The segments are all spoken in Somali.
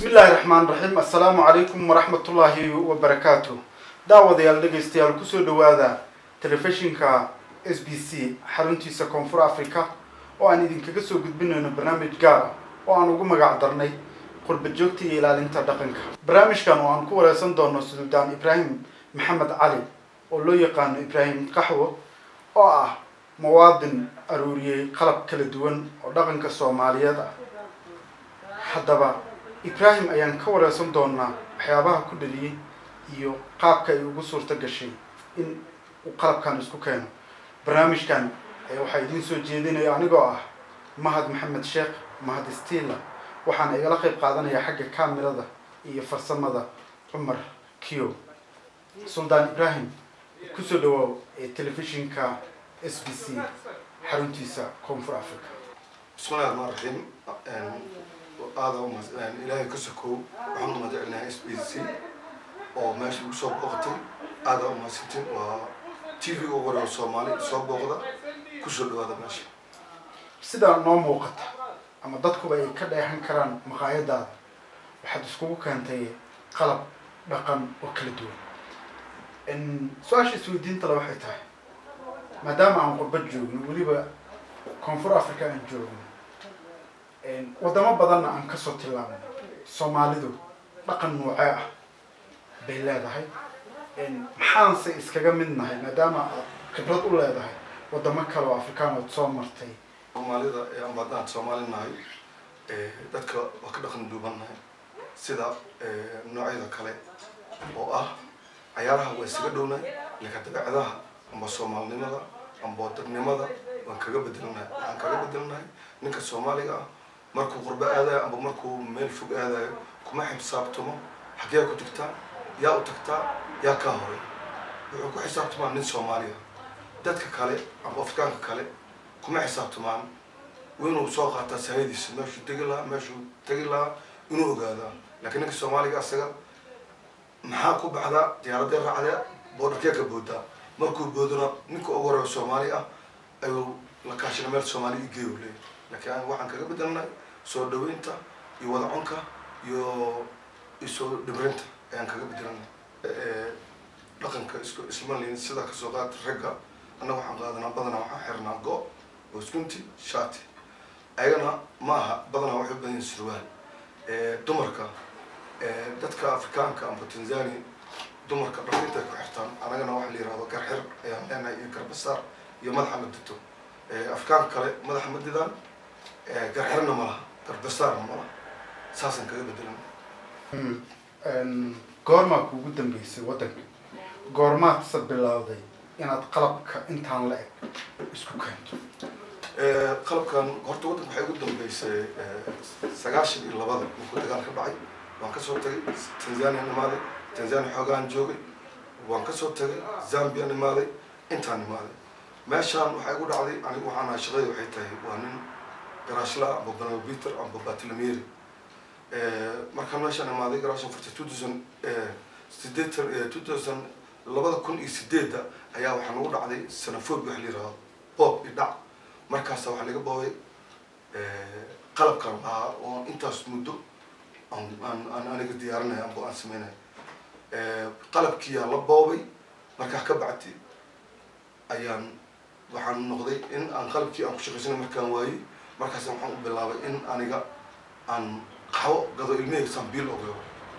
bismillahi raxmaan raxiim assalaamu calaykum waraxmatullaahi wabarakaatu daawadayaal dhegaystayaal kusoo dhawaada telefishinka s b c xaruntiisa koonfur africa oo aan idinkaga soo gudbinayno barnaamij gaar ah oo aan ugu magac darnay qurba joogta iyo ilaalinta dhaqanka barnaamijkan oo aan ku wareysan doono suldaan ibraahim maxamed cali oo loo yaqaano ibraahim qaxwo oo ah muwaadin aruuriyey qalab kala duwan oo dhaqanka soomaaliyeed ah haddaba ibraahim ayaan ka wareysan doonaa waxyaabaha ku dhaliyey iyo qaabka ay ugu suurto gashay in uu qalabkan isku keeno barnaamijkan waxaa idiin soo jeedinaya anigoo ah mahad maxamed sheekh mahad stila waxaana igala qayb qaadanaya xagga kamirada iyo farsamada cumar kio suldaan ibraahim kusoo dhawaaw ee telefishinka s b c xaruntiisa koonfur africa bismillahi raxmaan raxiim aada ilaahay ka sokow waxaan u mahadcelinahay s b c oo meesha lagu soo booqatay aada umahadsantiin waa t v ugu hore oo soomaali soo booqda kusoo dhawaada meesha sidaa noo muuqata ama dadkuba ay ka dheehan karaan maqaayadaada waxaad iskugu keentay qalab dhaqan oo kala duwan su-aasha isweydiintale waxay tahay maadaama aan qurba joogno weliba koonfur africa aan joogno waddamo badanna aan kasoo tilaabno soomaalidu dhaqan noocee ah bay leedahay maxaanse iskaga mid nahay maadaama aad khibrad u leedahay waddamo kale oo afrikaan ood soo martay soomaalida ee aan baadaan soomaali nahay dadka waa ka dhaqan duubannahay sida noocyada kale oo ah cayaaraha waa isaga dhownahay laka dabeecadaha amba soomaalinimada amba dadnimada waan kaga bedelnahay waxaan kaga bedelnahay ninka soomaaliga ah markuu qurbo aadayo amba markuu meel fog aadayo kuma xisaabtamo xaggee ku tagtaa yaa u tagtaa yaa kaa horay wuxuu ku xisaabtamaa nin soomaaliya dadka kale amba afrikaanka kale kuma xisaabtamaan inuu soo qaataa sahayadiisa meeshuu tegi lahaa meeshuu tegi lahaa inuu ogaadaa laakiin ninka soomaaliga asaga maxaa ku baxdaa diyaaradee raacdee boodharkee ka boodaa markuu boodona ninka ugu horeeyo soomaali ah ayuu la kaashina meel soomaali i geeyu leeyahy laakiin waxaan kaga bedelnahay soo dhaweynta iyo wadacunka iyo isoo dhibrinta ayaan kaga bedelnay dhaqanka isku ismalin sidaa kasoo qaata ragga annaga waxaan qaadanaa badanaa waxaan xirnaa go oo iskunti shati ayagana ma aha badanaa waxay u badan yihin surwaal dumarka dadka afrikaanka amba tanzania dumarka dhafinta ay ku xirtaan annagana waxa la yihahdo garxir ayaan leenahay iyo garbasaar iyo madaxa la dito afrikaanka kale madaxa ma didaan garxirna ma laha garbasaarna ma laha saasaan kaga bedelan goormaa kuugu dambeysay waddanka goormaadse bilowday inaad qalabka intaan la eg isku keento qalabkan horta waddanka waxay ugu dambeysay sagaashan iyo labada markuu dagaal ka dhacay waan kasoo tagay tanzania imaaday tanzania xoogaan joogay waan kasoo tagay zambia imaaday intaan imaaday meeshaan waxay igu dhacday anigu waxaan ahay shaqadii waxay tahay waa nin garaashla amba banabiter amba batilameri markaan meeshaan imaaday garaashan furtay two thousand sideetan two thousand labada kun iyo sideedda ayaa waxaa nagu dhacday sanafobi wax la yihahdo boob iyo dhac markaasa waxaa laga boobay qalabkan lahaa oo intaas muddo aan aniga diyaarinaya amba aan sameynaya qalabkiyaa la boobay markaa ka bacdi ayaan waxaan noqday in aan qalabkii aan ku shaqaysanay markaan waayey markaas waxaan u bilaabay in aniga aan qaxwo gado ilmahayga saambiil ogalo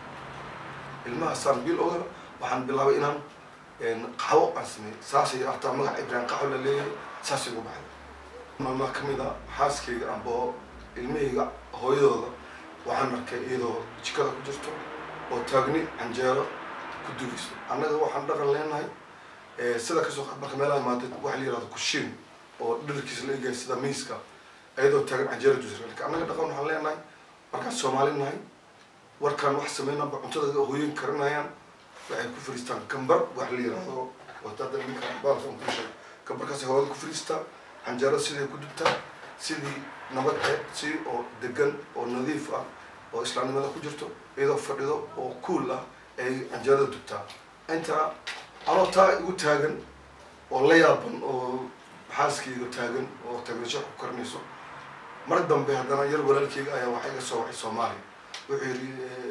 ilmaha saambiil ogalo waxaan bilaabay inaan qaxwo aan sameeyey saasay hataa magaca ibrahim qaxwo la leeyahay saasay ugu baxday maalmaa kamid a xaaskayga amba ilmahayga hooyadooda waxaan arkay iyadoo jikada ku jirto oo taagni canjeero ku dugayso annaga waxaan dhaqan leenahay sida kasoo qaad marka meelaha imaadad waxa la yihahdo kushiin oo dharkiisa la egaya sida miiska iyadoo taagan canjeero dusra lakin annaga dhaqan waxaan leenahay markaan soomaali nahay warkaan wax sameynaba cuntada hooyin karinayaan waxay ku fariistaan gambar wax la yihahdo wadada ninka baalkan kusha gambarkaas hawada ku fariistaa canjeero siday ku dubtaa sidii nabad ee si oo degan oo nadiif ah oo islaamnimada ku jirto iyadoo fadhido oo cool ah ay canjeerada dubtaa intaa anoo taa igu taagan oo la yaaban oo xaaskayga taagan oo taagnasho ku karinayso mar dambe haddana yar walaalkeyga ayaa waxaa iga soo waxay soomaaliya wuxuu yidhi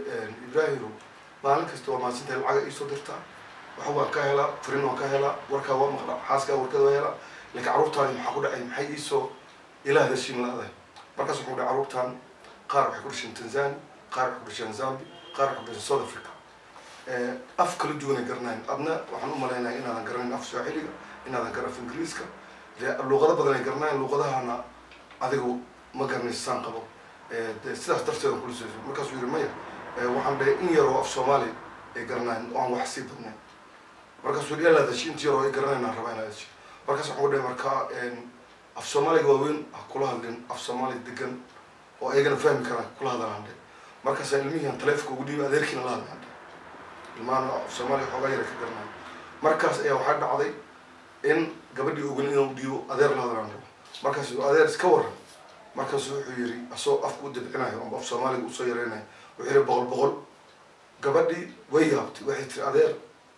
ibraahimo maalin kasta waa mahadsantahay lacaga iisoo dirtaa waxa waan ka helaa furin waan ka helaa warkaa waa maqlaa xaaskaa warkada waa helaa laakiin carruurtaani maxaa ku dhacay maxay iisoo ila hadashiin la-dahay markaas wuxuu dhahay carruurtaan qaar waxay ku dhasheen tanzania qaar waxay ku dhasheen zambi qaar waxay ku dhasheen south africa af kala duwanay garanayn adna waxaan u malaynayaa inaadan garanayn af swaaxiliga inaadan garan af ingiriiska luuqado badan ay garanayn luuqadahana adigu ma garanaysa saan qabo de sidaas darteedan kula soo markaasuu yidhi maya waxaan dhahay in yaroo af soomaali ay garanayn oo aan wax sii badnayn markaasuu yidhi ila hadashi inta yaroo ay garanayn aan rabaa in hadashi markaas waxaan ku dhahay markaa af soomaaliga waaweyn ha kula hadlin af soomaali degan oo ayagana fahmi karaan kula hadlaan dhe markaasaa ilmihiian taleefonka ugu dhiibi adeerkiina la hadlaan dhe ilmaana af soomaaliga xoogaa yara ka garanayo markaas ayaa waxaa dhacday in gabadhii ogan inuu dhiibo adeer la hadlaan rabo markaasu adeer iska waran markaasu wuxuu yidhi asagoo afka u dabcinayo amba af soomaaliga usoo yareynayo wuxuu yidhi boqol boqol gabadhii way yaabtay waxay tiri adeer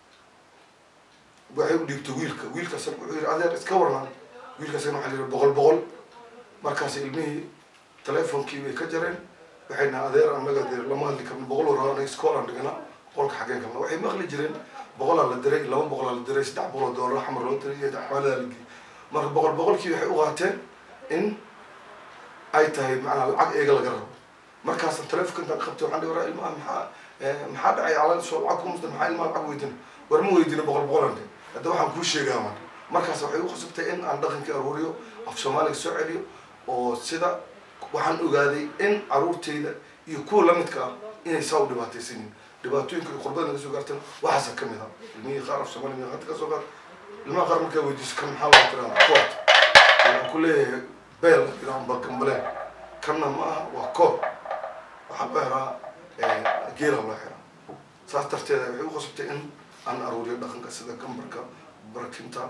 waxay u dhiibtay wiilka wiilkaasna wuxuu yidhi adeer iska waran wiilkaasna waxaa yidhi boqol boqol markaas ilmihii teleefonkii bay ka jareen waxay naha adeer annaga dee lama hadli karno boqol warraa anaga iskoolaan dhigana boqolka xaggeen kalna waxay maqli jireen boqolaa la diray laba boqolaa la diray saddex boqol oo doolar xamar loo diray iyo axwaaladaa la geeyey marka boqol boqolkii waxay u qaateen in ay tahay macnaa lacag eega laga rabo markaasa telefonka intaan qabtay waxaan dhihi waraa ilmaha maxaa maxaa dhacay calan soo lacag kumusda maxaa ilmaha lacag weydina war ma weydina boqol boqolan dhe hadda waxaan kuu sheegaa man markaas waxay u khasabtay in aan dhaqankii aruuriyo af soomaaliga soo celiyo oo sida waxaan ogaaday in caruurtayda iyo kuwa lamidka ah inay saa u dhibaataysanin dhibaatooyinka iyo qurbada naga soo gaartana waxaasa ka mid a ilmihii qaar af soomaaliga hadda ka soo gaar ilmaha qaar markaa weydiiso kan maxaa loo tiraa kood waxaan ku leeyahay beel amba gambaleen kanna ma aha waa kood waxaa loo xiraa geela loo xiraa saas darteeda waxay u khasabtay in aan aruuriyo dhaqanka sida gambarka barkinta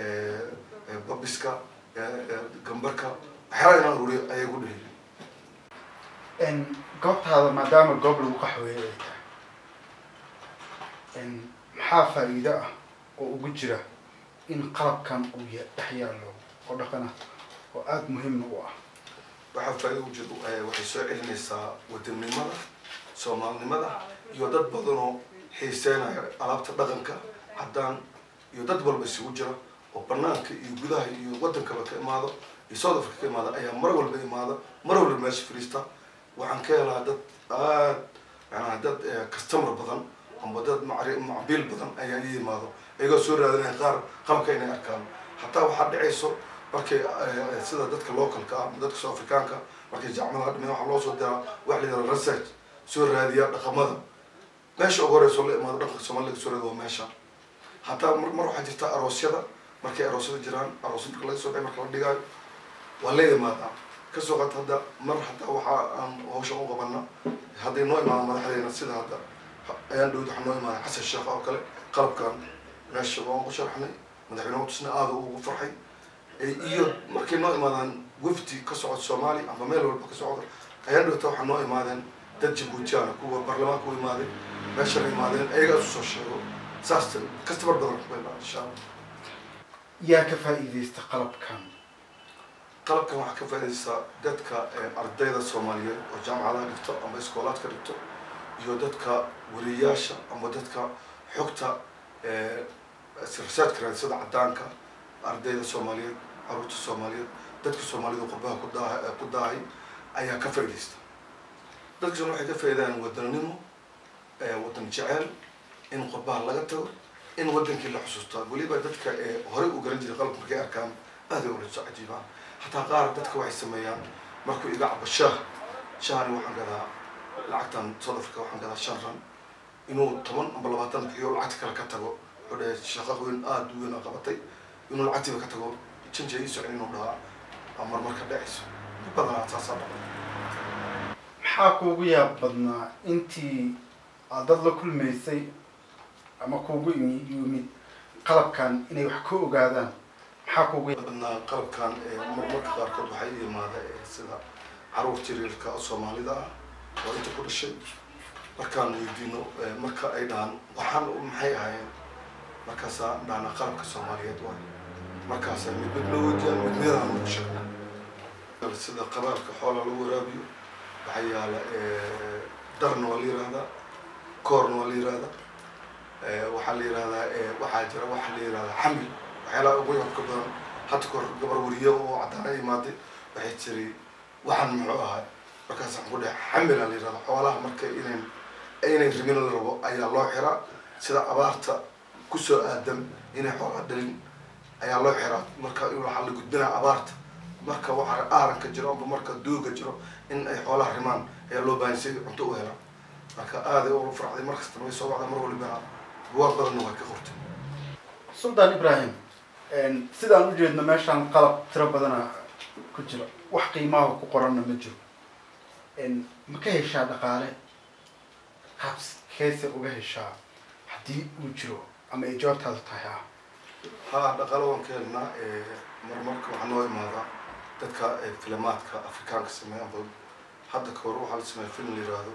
babiska gambarka waxyaala inaan aruuriyo ayay gu dheheli goobtaada maadaama goob lagu qaxweeye ay tahay maxaa faa'iido ah oo ugu jira in qalabkan uu ya dhex yaallo oo dhaqan ah oo aada muhiimna u ah waxaa faa'iido ugu jira waxay soo celinaysaa wadannimada soomaalinimada iyo dad badanoo xiiseynayo alaabta dhaqanka haddaan iyo dad walba isugu jira oo banaanka iyo gudaha iyo waddankaba ka imaado iyo south africa ka imaada ayaa mar walba imaada mar walba meesha fariista waxaan ka helaa dad aad macnaha dad customer badan amba dad macri macbiil badan ayaa ii yimaado ayagoo soo raadinaya qaar qalabka inay arkaan hataa waxaa dhacayso markay sida dadka localka ah dadka soo afrikaanka markay jacmadaha dhimeen waxaa loo soo diraa wax la yidhaha research soo raadiya dhaqamada meesha ugu horeyso la imaado dhaqanka soomaaliga soo raadi waa meesha hataa mar mar waxaa jirta aroosyada markay aroosyada jiraan aroos marka laga soo baxay marka la dhigaayo waa la imaadaa kasoo qaata hadda mar hataa waxaa aan hawshan u qabana hadday noo imaada madaxdeena sida hadda ayaan dhowd waxaa noo imaada xasan sheekh oo kale qalabkan meesha waan ku sharxnay madaxweyne tusna aada ugu farxay iyo markay noo imaadaan wafdi ka socod soomaali amba meel walba ka socda ayaan dhowta waxaa noo imaadeen dad jabuutiyaana kuwa baarlamaanka u imaaday meeshana imaadeen ayagaa isu soo sheego saas customer badan kubayna insha allah yaa ka faa'iidaysta qalabkan qalabkan waxaa ka faa'iidaysaa dadka ardayda soomaaliyeed oo jaamacadaha dhigto ama iskoolaadka dhigto iyo dadka wariyaasha ama dadka xogta researchka raadisada caddaanka ardayda soomaaliyeed caruurta soomaaliyeed dadka soomaalida qurbaha ku daa ku daahay ayaa ka faa'iidaysta dadka waxay ka faa'iidayaan wadannimo waddan jeceel in qurbaha laga tago in waddankii la xusuusta weliba dadka horey u garan jiray qalabka markay arkaan aaday ula soo cajiibaan hataa qaar dadka waxay sameeyaan markuu iga cabo shaah shahani waxaan gadaa lacagtan south africa waxaan gadaa shan ran inuu toban amba labaatan bixiyo lacagta kale ka tago wuxuu dhahay shaqa weyn aada u weyn aa qabatay inuu lacagtiiba ka tago janja ii socon inuu dhahaa aa marmarka dhacayso dad badanaa saasaa dhacay maxaa kuugu yaab badnaa intii aad dad la kulmaysay ama kuugu imi- yimid qalabkan inay wax ka ogaadaan maxaa kuugu yaab badnaa qalabkan marmarka qaarkood waxaa ii yimaada sida caruurta yaryarka oo soomaalida ah oo inta ku dhashay markaan weydiino marka ay dhahaan waxaan maxay ahaayeen markaasaa dhahnaa qalabka soomaaliyeed waay markaasaa mid mid loo weydiiyaan mid midaan lagu sheego sida qabaabka xoola lagu waraabiyo waxaa yaala darna waa la yihahdaa koorna waa la yirahda waxaa la yirahdaa waxaa jira waxaa la yirahdaa xamil waxyaalaha ugu yarka badan hadda kahor gabar wariyo oo caddaana imaaday waxay tiri waxaan muxuu ahay markaas waxaan ku dhahay xamila la yirahda xoolaha marka inayn inay rimin la rabo ayaa loo xiraa sida abaarta kusoo aadan inay xoolaha dhalin ayaa loo xiraa marka waxaa la gudbinaa abaarta marka waxa aaranka jiro amba marka duuga jiro in ay xoolaha rimaan ayaa loo baahan si cunto u helaan marka aaday ugu farxday mar kastana way soo wacda mar walibana buwaag badanna waa ka qortay suldaan ibrahim sidaan ujeedno meeshaan qalab tiro badana ku jira wax qiimaha ku qoranna ma jiro ma ka heshaa dhaqaale qaabs keese uga heshaa haddii uu jiro ama ay jawaabtaadu tahay ah ha dhaqaale waan ka helnaa marmarka waxaa noo imaadaa dadka filimaadka afrikaanka sameeya amba hadda ka hor waxaa la sameeya film la yiraahdo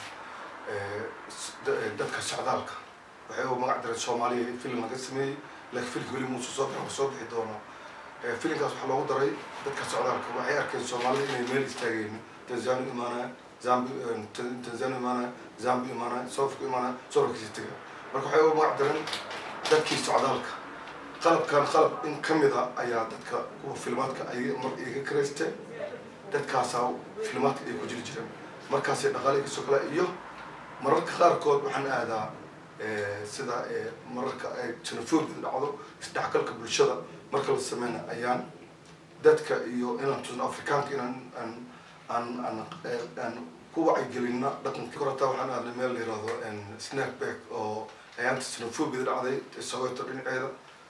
dadka socdaalka waxay u magac direen soomaaliya film laga sameeyey laakiin filmka weli muusa soo bixi soo bixi doonaa filimkaas waxaa loogu daray dadka socdaalka waxay arkeen soomaalida inay meel istaageen tanzania imaanaya zambi tanzania imaanaya zambi imaanaya soofka imaanaya soofkiisa taga marka waxay u magac direen dadkii socdaalka qalabkan qalab in ka mid a ayaa dadka kuwa filmaadka ay mar iga karaysteen dadkaasaa filmaadka ay ku jiri jireen markaasay dhaqaale kasoo kala iyo mararka qaarkood waxaan aadaa sida mararka ay xenophobia dhacdo isdhexgalka bulshada marka la sameyna ayaan dadka iyo inaan tusno afrikaanka inaan aan aan aan aan ku wacyigelina dhaqanka korata waxaan aadnay meel la yirahdo snackback oo ayaanta xenophobia dhacday soweto dhinaceeda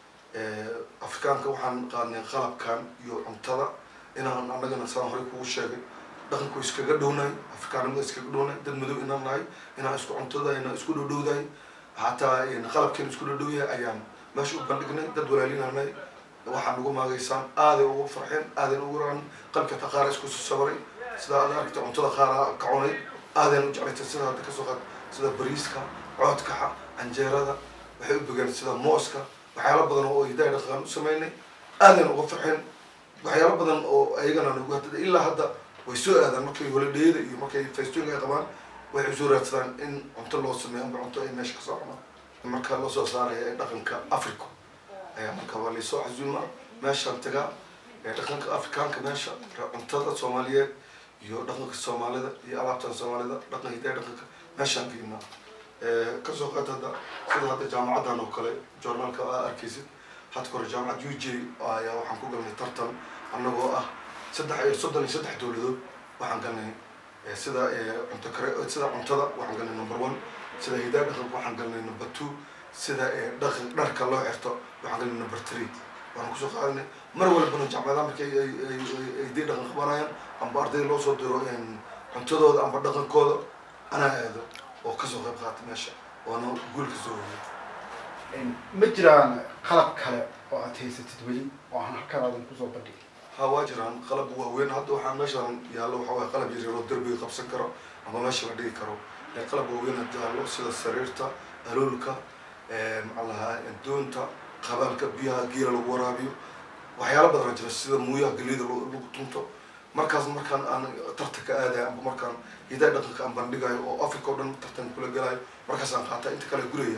afrikaanka waxaan qaadnay qalabkan iyo cuntada inaan annagana saan horey kugu sheegay dhaqanku iskaga dhownahay afrikaanimada iskaga dhownahay dad madow inaan nahay inaan isku cuntada inaan isku dhowdhowdahay hataa qalabkeena isku dhowdhowyahay ayaan meesha u bandhignay dad walaalinanay waxaan ugu maagaysaan aaday ugu farxeen aadan ugu racan qalbka ta qaara isku sabaray sida aad aragta cuntada qaara ka cunay aadan u jeclaytay sida hadda kasoo qaad sida bariiska coodkaxa canjeerada waxay u bogeen sida mooska waxyaalo badan oo hidaaya dhaqan u sameynay aadan uga farxeen waxyaalo badan oo ayagana nagu hadda ilaa hadda way soo aadaan markay holidheyada iyo markay festoonka ay qabaan waxay usoo raadsadaan in cunto loo sameeyo amba cunto ay meesha kasoo cunaan marka loo soo saaraya ee dhaqanka africa ayaa marka waa laysoo casuumaa meeshaan tagaa ee dhaqanka afrikaanka meesha cuntada soomaaliyeed iyo dhaqanka soomaalida iyo alaabtan soomaalida dhaqan hidaaya dhaqanka meeshaan geynaa kasoo qaad hadda sida hadda jaamacaddan oo kale journaalka aa arkaysid hadda kore jaamacad u j ayaa waxaan ku galnay tartan annagoo ah saddex soddon iyo saddex dowladood waxaan galnay sida cunto kare sida cuntada waxaan galnay number one sida hidaaya dhaqanka waxaan galnay number two sida dhaqan dharka loo xirto waxaan galnay number three waxaan kusoo qaadanay mar walbana jaamacadaha markay ay dii dhaqan qabanayaan amba ardayda loo soo diro cuntadooda amba dhaqankooda anaa aado oo kasoo qayb qaata meesha oona guul ka soo hoyay ma jiraan qalab kale oo aad haysatid weli oo aan halkaan aadan kusoo bandhigin ha waa jiraan qalab waaweyn hadda waxaa meeshaan yaallo waxa waye qalab yaryar oo derbiga qabsan karo ama meesha la dhigi karo qalab waaweyn hadda yaallo sida sariirta aloolka maxaa lahaa doonta qabaalka biyaha geela lagu waraabiyo waxyaalo badan jira sida muuyaha gelida lagu tunto markaas markaan aan tartanka aadayo amba markaan hidaa dhaqanka aan bandhigayo oo africa o dhan tartan kula gelayo markaasaan qaataa inta kale guraya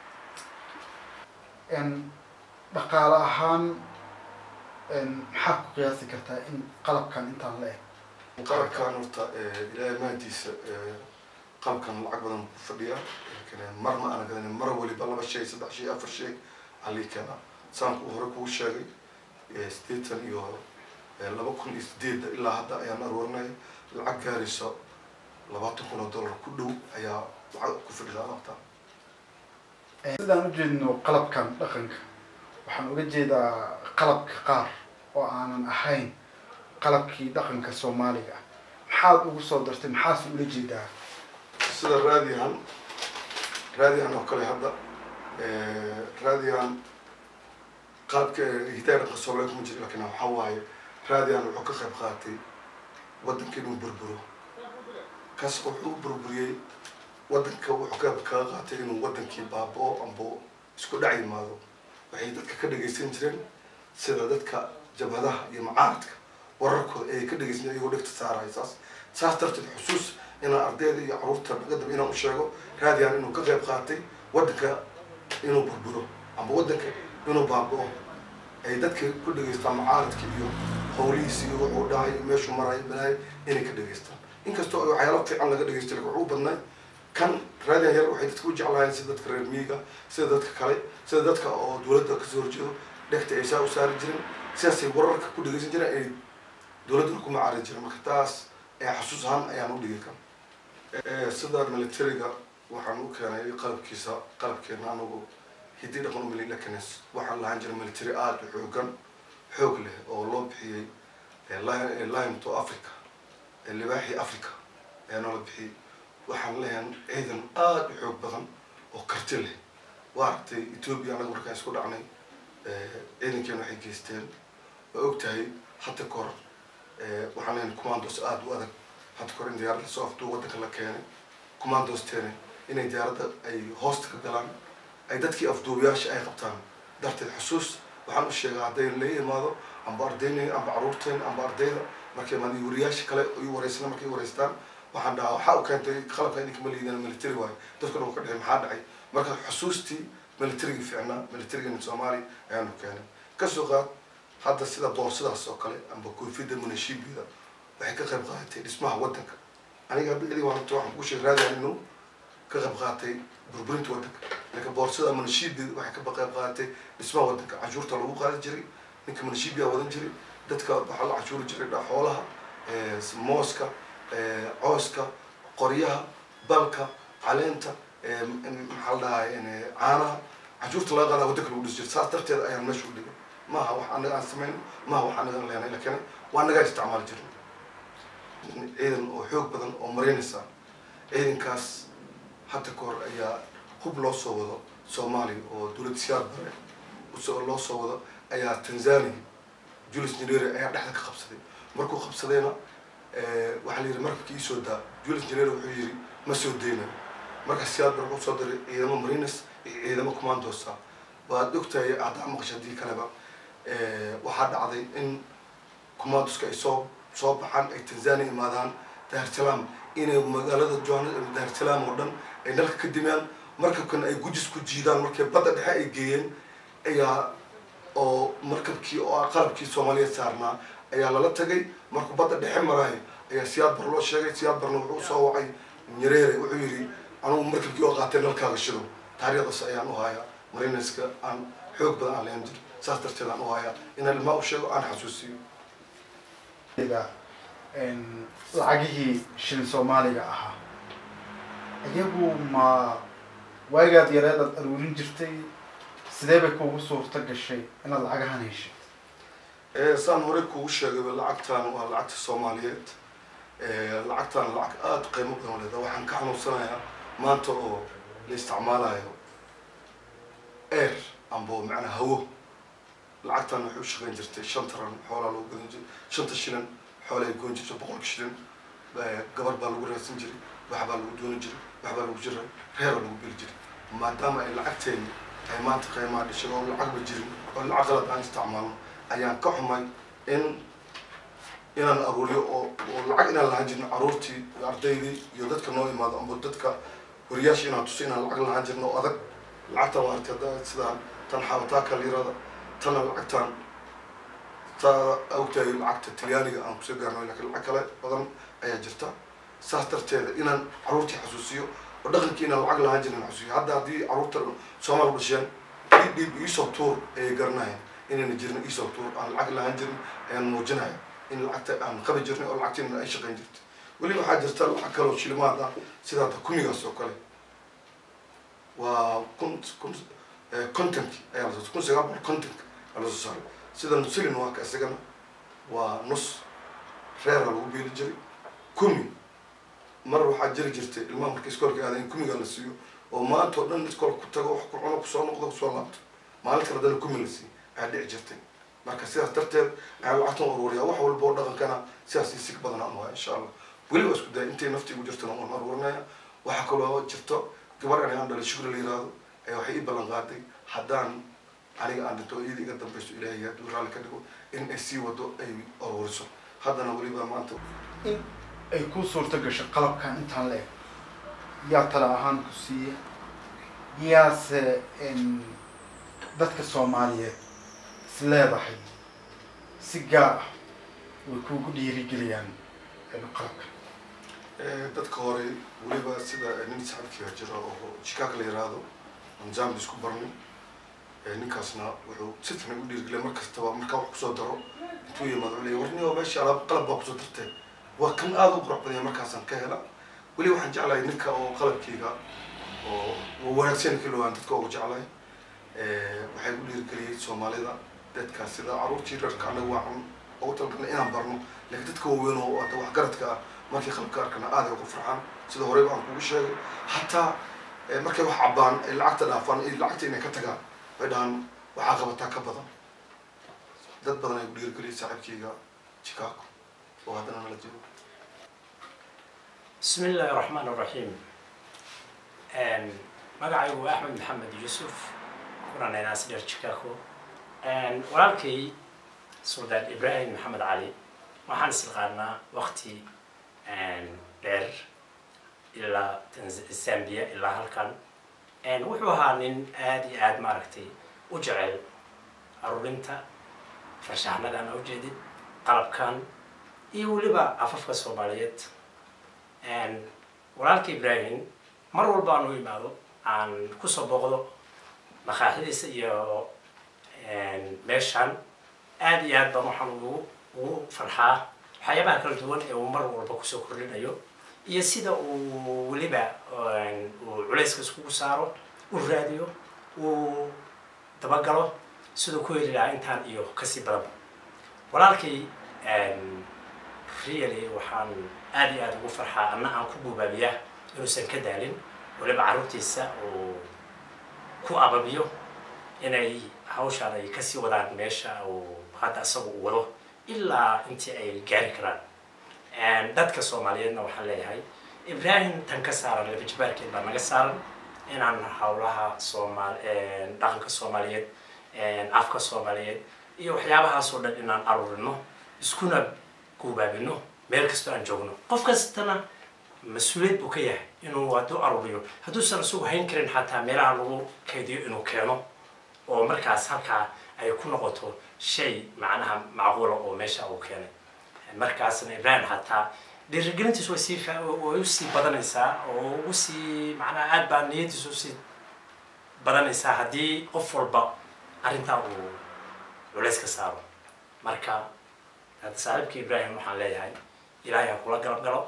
dhaqaale ahaan maxaa ku qiyaasi kartaa in qalabkan intaan la eg qalabkan horta ilaahay maadiisa qalabkan lacag badan ku fadhiya mar ma aana gadanin mar waliba laba shay saddex shay afar shay alii keenaa saanku hore kugu sheegay sideetan iyo laba kun iyo sideedda ilaa hadda ayaan aroorinaya lacag gaaraysa labaatan kun oo dollar ku dhow ayaa lacag ku fadhida alaabta sidaan ujeedno qalabkan dhaqanka waxaan uga jeedaa qalabka qaar oo aanan ahayn qalabkii dhaqanka soomaaliga maxaad ugu soo dartay maxaase ula jeedaa sida raadihan raadihan oo kale hadda raadihan qalabka hidaaya dhaqanka soomaaliya kuma jiro lakin waxaa waaye raadihan wuxuu ka qayb qaatay waddanka inuu burburo kaas wuxuu u burburiyey waddanka wuxuu ka kaga qaatay inuu waddankii baaba-o amba isku dhac yimaado waxay dadka ka dhagaysan jireen sida dadka jabhadaha iyo macaaradka wararkooda ay ka dhagaysan iyagoo dhegta saaraya saas saas darteed xusuus inaan ardayda iyo caruurta nagadab inaan u sheego raadiyaan inuu ka qayb qaatay waddanka inuu burburo amba waddanka inuu baaba'o ay dadka ku dhegaystaan macaaradka iyo howlihiisa iyo wuxuu dhahay meeshuu marayo balaayo inay ka dhegaystaan inkastoo ay waxyaalo fiican laga dhegaysta lakin wuxuu badnay kan raadiyan yar waxay dadka u jeclaayeen sida dadka reer miyiga sida dadka kale sida dadka oo dowladda kasoo horjeedo dhegta ay saa u saari jiren sidaasay wararka ku dhegaysan jireen ay dowladduna ku macaari jireen marka taas ee xasuus ahaan ayaan u dhigi kan sida militariga waxaan u keenay qalabkiisa qalabkeena anagu hidii dhaqan umali lakanes waxaan lahaan jiray military aada u xoogan xoog leh oo loo bixiyey lion to africa libaaxii africa ayaa noola bixiyey waxaan leeyahan ciidan aada u xoog badan oo karti leh waa aragtay ethoobia anaga markaan isku dhacnay ciidankeena waxay geysteen waa og tahay hadda kahor waxaan leeyahay commandos aada u adag hadda kahor in diyaaradda soo aftuu waddanka la keenay commandos teene inay diyaaradda ay hoosta ka galaan ay dadkii afduubayaasha ay qabtaan darteed xusuus waxaan u sheegaa hadday la imaado amba ardaynayn amba caruurteen amba ardayda markay imaado iyo wariyaasha kale i wareysana markay wareystaan waxaan dhahaa waxaa u keentay qalabka idinka ma liidana military waayo dadkuna uu ka dhexay maxaa dhacay marka xusuustii militarigii fiicnaa militarigana soomaaliya ayaanu keenay kasoo qaad hadda sida boorsadaas oo kale amba koofida munashiibida waxay ka qayb qaadatay dhismaha waddanka aniga bicdii waan waxaan ku sheeg raadiyaan inuu ka qayb qaatay burburinta waddanka laakiin boorsada munashiibida waxay ka qayb qaadatay dhismaha waddanka canshuurta lagu qaadi jiray ninka munashiibiyaa wadan jiray dadka waxaa la canshuuri jiray xoolaha mooska cooska qoryaha balka caleenta maxaa la dhahay caanaha canshuurta laga qaadaa waddanka lagu dhisi jiray saas darteed ayaan meesha u dhigay maaha wax anaga aan samayn maaha wax anaga aan leenay laakiin waa nagaa isticmaali jirin ciidan oo xoog badan oo maraynaysa ciidankaas hadda ka hor ayaa hub loo soo wado soomaaliya oo dowladda siyaad bare loo soo wado ayaa tanzania julius nyerere ayaa dhexda ka qabsaday markuu qabsadayna waxaa la yidhi markabkii iisoo daa julius nyerere wuxuu yidhi ma soo deyna marka siyaad bare wuxuu soo diray ciidamo marines iyo ciidamo commandos ah waad ogtahay haddaa maqasha haddii kaleba waxaa dhacday in commandoska ay soo soo baxaan ay tanzania imaadaan daarsalaam inay magaalada johan daarsalaam oo dhan ay nalka ka dimaan markabkan ay gujis ku jiidaan markay badda dhexe ay geeyeen ayaa oo markabkii oo qalabkii soomaaliyeed saarnaa ayaa lala tagay markuu badda dhexe maraayo ayaa siyaad bar loo sheegay siyaad barna wuxuu usoo wacay nyareere wuxuu yidhi anugu markabkii oo qaatay nalkaaga shido taariikhdaas ayaan u hayaa marineska aan xoog badan aan leen jir saas darteed aan u hayaa inaan ilmaa u sheego aan xasuusiyo lacagihii shilin soomaaliga ahaa iyagu ma waagaad yareed aad aruurin jirtay sidee bay kuugu suurta gashay inaad lacagahan heshay saan horey kugu sheegayba lacagtan waa lacagta soomaaliyeed lacagtan lacag aada qiimo badan leeda waxaan ka xanuunsanayaa maanta oo la isticmaalayo air amba macnaa hawo lacagtan waxay u shaqeyn jirtay shan taran xoolaa lagu gadan jiray shanta shilin xoolay goon jirtay boqolka shilin gabar baa lagu raadsan jiray wax baa lagu dooni jiray wax baa lagu jiray reer baa lagu beli jiray maadaama ay lacagteeni ay maanta qiimaha dhishay oo lacagba jirin oo lacag qalad aan isticmaalno ayaan ka xumay in inaan aruuriyo oo oo lacag inaan lahaan jirin caruurtii iyo ardaydii iyo dadka noo imaado amba dadka wariyaasha inaan tuso inaan lacag lahaan jirno oo adag lacagtan waa artay hadda sidaan tan xabataaka liirada tana lacagtan taa ogtahay lacagta talyaaniga aan kusoo gaarno lakiin lacag kale badan ayaa jirta saas darteeda inaan caruurtii xasuusiyo oo dhaqankii inaan lacag lahaan jirin xasuusiyo hadda haddii caruurta soomaal dhasheen dhiib dhiib iisoo tuur ayay garanayaan inayna jirin iisoo tuur aan lacag lahaan jirin ayaan muujinaya in lacagta aan qabi jirnay oo lacagtiina ay shaqayn jirtay weli waxaa jirta lacag kaloo shilimaad ah sida hadda kumigaas oo kale waa kun kun content ayaa lasoo kun sagaal boqol content ayaa lasoo saaray sida nusilin waa ka isagana waa nus reera lagu beeli jiray kumi mar waxaa jiri jirtay ilmaha marka iskoolka aada in kumiga la siiyo oo maanta oo dhan iskoolka ku tago wax ku cuno kusoo noqdo kusoo laabto maalin kale haddana kumi la siiyo ayaa dhici jirtay marka sidaas darteed ayaan lacagtan aruuriyaa wax walba oo dhaqankana sidaas isig badan aan waa insha allah weli waa isku daya intay nafti igu jirtana waan aruurinaya waxaa kaloo jirto gabar ani aan dhalay shugri la yiraahdo ayaa waxay ii ballan qaaday haddaan aniga aan dhinto iyada iga dambayso ilaahay hadduu raalli ka dhigo in ay sii wado ay aruuriso haddana weliba maanta in ay ku suurto gasho qalabkan intaan la eg yaa tala ahaan ku siiya yaase dadka soomaaliyeed is leedahay si gaar ah way kuugu dhiirigeliyaan qalabkan dadka hore weliba sida nin saxabkiga jira oo chicago la yiraahdo aan zambi isku barnay ninkaasna wuxuu si fiican u dhiirigeliya mar kastaba markaa wax kusoo daro intuu yimaado wuxuu leeyahay warniyo meesha alaab qalab baa kusoo dartay waa kan aada u qurux badanya markaasaan ka hela weli waxaan jeclahay ninka oo qalabkayga oo wanaagsan kilowaan dadka ugu jeclahay waxay ku dhiirigeliyey soomaalida dadka sida caruurtii reerka anaga waacan ugu talagalna inaan barno laakiin dadka waaweyn oo hata waxgaradka ah markii qalabka arkana aad ay ugu farxaan sida horeyba aan kugu sheegay hataa markay wax cabaan ay lacagta dhaafaan iyo lacagta inay ka tagaan way dhahaan waxaa qabataa ka badan dad badan ay ku dhiirigeliyey saaxiibkayga chicago oo haddana nala jiro بسم الله الرحمن الرحيم magacaygu waa axmed maxamed yuusuf kunan inaas dheer chicago walaalkay suldaan ibrahim maxamed cali waxaan isaqaanaa wakti dheer ilaa zambia ilaa halkan wuxuu ahaa nin aada iyo aada maaragtay u jecel aruurinta farshaxnadan a ujeedid qalabkan iyo weliba afafka soomaaliyeed walaalka ibrahim mar walba aan u imaado aan kusoo booqdo makaaxidiisa iyo meeshaan aada iyo aad baan waxaan ugu ugu farxaa waxyaabaha kala duwan ee uu mar walba kusoo kordhinayo iyo sida uu weliba uu culayska iskugu saaro u raadiyo uu dabagalo siduu ku heli lahaa intaan iyo kasii badanba walaalkay really waxaan aada iyo aada ugu farxaa anna aan ku buubaabiyaa inuusan ka daalin waliba carruurtiisa uu ku ababiyo inay hawshaan ay kasii wadaan meesha uu hadda isaga u wado ilaa intii ay gaari karaan dadka soomaaliyeedna waxaan leeyahay ibrahim tan ka saaran labajibaarkeed baa naga saaran inaan hawlaha soomaal dhaqanka soomaaliyeed afka soomaaliyeed iyo waxyaabahaasoo dhan inaan aruurino iskuna guubaabino meel kastoo aan joogno qof kastana mas-uuliyad buu ka yahay inuu hadduu aruuriyo hadduusan isagu hayn karin xataa meelaha lagu kaydiyo inuu keeno oo markaas halkaa ay ku noqoto shay macnaha macquula oo meesha uu keenay markaasna ibrahim xataa dhiirigelintiisu way sii way usii badanaysaa oo ugu sii macnaha aad baa niyadiisu usii badanaysaa haddii qof walba arrintaa uu culays ka saaro marka saaxiibka ibrahim waxaan leeyahay ilaahay ha kula galab galo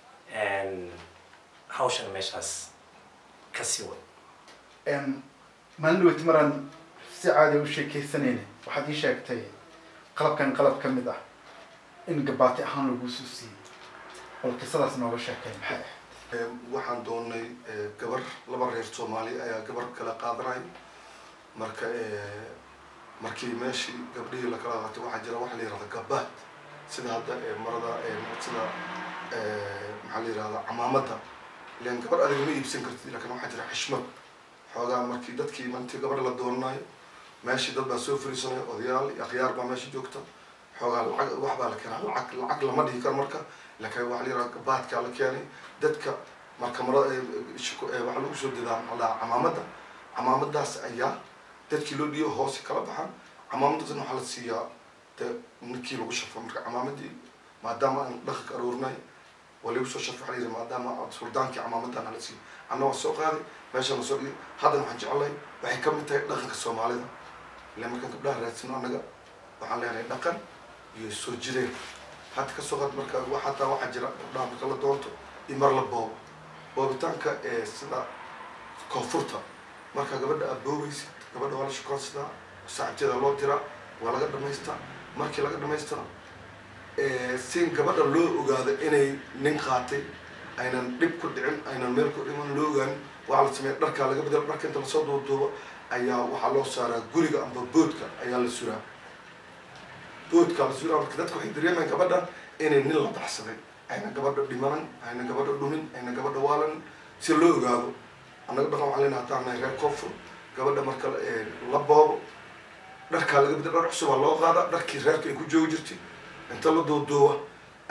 hawshan meeshaas ka sii wad maalin dhaweyt maraan si caadi u sheekeysanayna waxaad ii sheegtay qalabkan qalab ka mid ah in gabaati ahaan lagu soo siiyey bal qisadaas nooga sheekay maxay ahayd waxaan doonay gabar laba reer soomaali ayaa gabar kala qaadanay marka markii meeshii gabdhihii lakala qaatay waxaa jira waxa la yihahda gabaad sida hadda marada sida maxaa la yihahda camaamada ilan gabar adiga ma iibsan kartid lakin waxaa jira xishmad xoogaa markii dadkii mantii gabar la doonanayo meeshii dad baa soo fariisanaya odayaal iyo akhyaar baa meesha joogta xoogaa lacag wax baa la keenaa lacag lacag lama dhihi karo marka laakiin waxa la yihahda gabaadkaa la keenay dadka marka marada waxaa lagu soo dadaa maxaa la camaamada camaamadaas ayaa dadkii loo dhiiyo hoose kala baxan camaamadaasna waxaa la siiyaa de ninkii lagu shafo marka camaamadii maadaama aan dhaqanka aroornay waa lagu soo shafo waxaa la yidhi maadaama suldaankii camaamadan hala siiyo anna waa soo qaaday meesha la soo dhigay haddana waxaan jeclahay waxay ka mid tahay dhaqanka soomaalida ila markaan gabdhaha raadsano annaga waxaan leenahay dhaqan iyo soo jireen hadda kasoo qaad marka hataa waxaa jira gabdhaha marka la doonto iyo mar la boobo boobitaanka ee sida koonfurta marka gabadha aad boobaysid gabadha waa la shukoonsadaa saaxibteeda loo diraa waa laga dhamaystaa markii laga dhamaystana si gabadha loo ogaado inay nin qaatay aynan dhib ku dhicin aynan meel ku dhiman loo ogaanin waxaa la sameeya dharkaa laga bedelo dharka inta lasoo duuduubo ayaa waxaa loo saaraa guriga amba boodka ayaa la suraa boodkaa la suraa marka dadka waxay dareemayaan gabadhan inay nin la baxsaday ayna gabadha dhimanan ayna gabadha dhumin ayna gabadha waalan si loo ogaado annaga dhaqan waxaa lena hataa nahay reer koonfur gabadha marka la boobo dharkaa laga bedelo dhar cusubaa loo qaada dharkii reerka ay ku joogi jirtay inta la duuduuba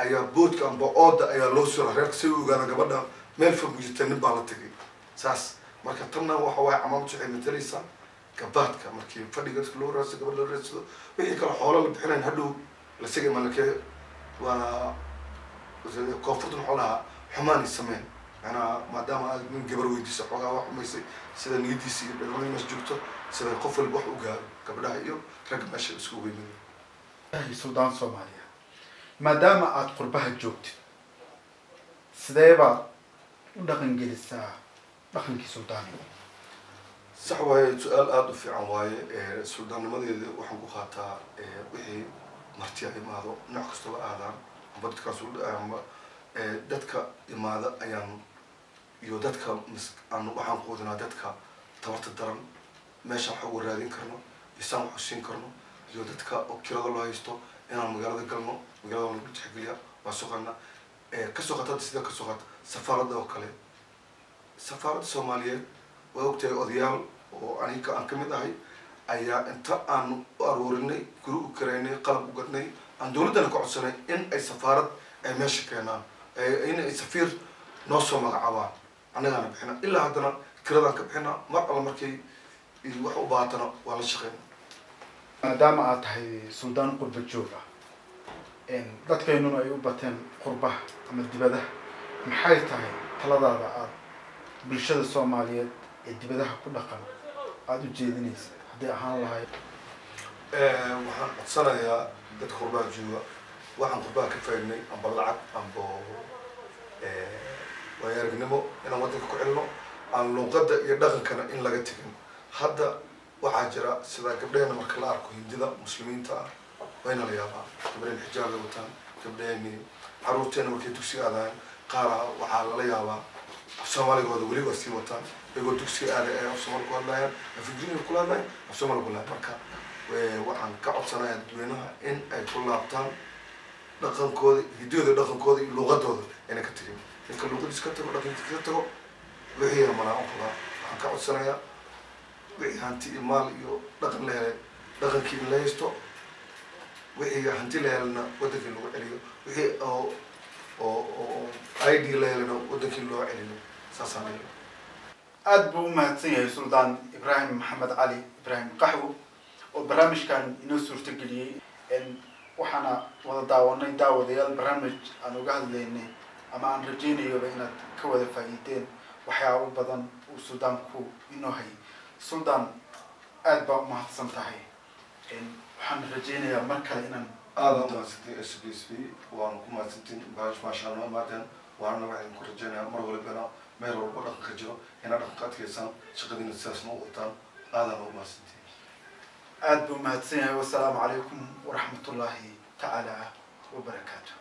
ayaa boodka amba ooda ayaa loo sura reerka si u ogaada gabadha meel fog jirta nin baa la tegay saas marka tanna waxa waaye camaamad waxay matalaysaa gabaadka markii fadhiga loo raadsado gabadh loo raadsado wixii kale xoolo la bixinayn hadhow la segay malakee waa koonfurta maxuu lahaa xumaanay sameyn macnaha maadaama aad nin gabar weydiisa xoogaa wax xumaysay sida niyadiisa iyo dhalmada meesha joogto sida qof walba wax u gaaro gabdhaha iyo ragga meesha isku weynayo yahay suldaan soomaaliya maadaama aada qurbaha joogtid sidee baad u dhaqan gelisaa dhaqankii suldaaniga sax waaye su-aal aada u fiican waaye suldaannimadeeda waxaan ku qaataa wixii martiya imaado nooc kastaba aadaan amba dadkaas amba dadka imaada ayaan iyo dadka mis aan waxaan quudinaa dadka tabarta daran meeshaan wax uga raadin karno isaan wax usiin karno iyo dadka oo kirada loo haysto inaan magaalada galno magaalada lagu tixgeliya waa soqana kasoo qata hadda sida kasoo qata safaaradda oo kale safaaradda soomaaliyeed waa ogtahay odayaal oo aniga aan kamid ahay ayaa inta aan u aroorinay guri u karaynay qalab u gadnay aan dawladdana ka codsanay in ay safaarad ay meesha keenaan in ay safiir noo soo magacaabaan annagaana bixina ilaa haddana kiradaan ka bixina mar alla markay wax u baahatana waa la shaqeyna maadaama aad tahay suldaan qurba joog ah dadkaynuna ay u bateen qurbaha ama dibadaha maxay tahay taladaada aada bulshada soomaaliyeed ee dibadaha ku dhaqan aada u jeedinaysa hadday ahaan lahayd waxaan codsanayaa dadka qurbaha jooga waxaan qurbaha ka faaidnay amba lacag amba waayo aragnimo inaan waddanka ku celino aan luuqadda iyo dhaqankana in laga tegin hadda waxaa jira sida gabdheena marka la arko hindida muslimiinta ah wayna la yaabaa gabdheen xijaabay wataan gabdheeni caruurteena markay dugsiga aadayan qaara waxaa lala yaabaa af soomaaligooda weli waa sii wataan iyagoo dugsiga aaday ay af soomaali ku hadlayaan af ingiriiga kula hadlayan af soomaali ku hadlayan marka waxaan ka codsanayaa dadweynaha in ay ku laabtaan dhaqankooda hidiyooda dhaqankooda iyo luuqadooda ayna ka tegin ninka luuqadiis ka tago dhaqankiis ka tago wixii manaa u qabaa waxaan ka codsanayaa wixii hanti iyo maal iyo dhaqan la helay dhaqankii in la haysto wixii hanti la helana wadankii lagu celiyo wixii oo oo oo i d la helana wadankii loo celiyo saasaan leeyahay aada buu u mahadsan yahay suldaan ibraahim maxamed cali ibraahim qaxwo oo barnaamijkan inoo suurtageliyey waxaana wada daawanay daawadayaal barnaamij aan uga hadlaynay ama aan rajaynayoba inaad ka wada faa'iideen waxyaabo badan uu suldaanku inoo hayay suldaan aada baa umahadsan tahay waxaan rajaynayaa mar kale inaan aada umahadsantiin s b s b waanu ku mahadsantiin baash maashaa noo imaadeen waana waxaan ku rajaynayaa mar walibana meel walba dhaqanka jiro inaa dhaqanka adkeysaan shaqadiina sidaas noo wataan aadaan ugu mahadsantiin aada buu umahadsan yahay wasalaamu calaykum waraxmat ullaahi tacaala wabarakaatu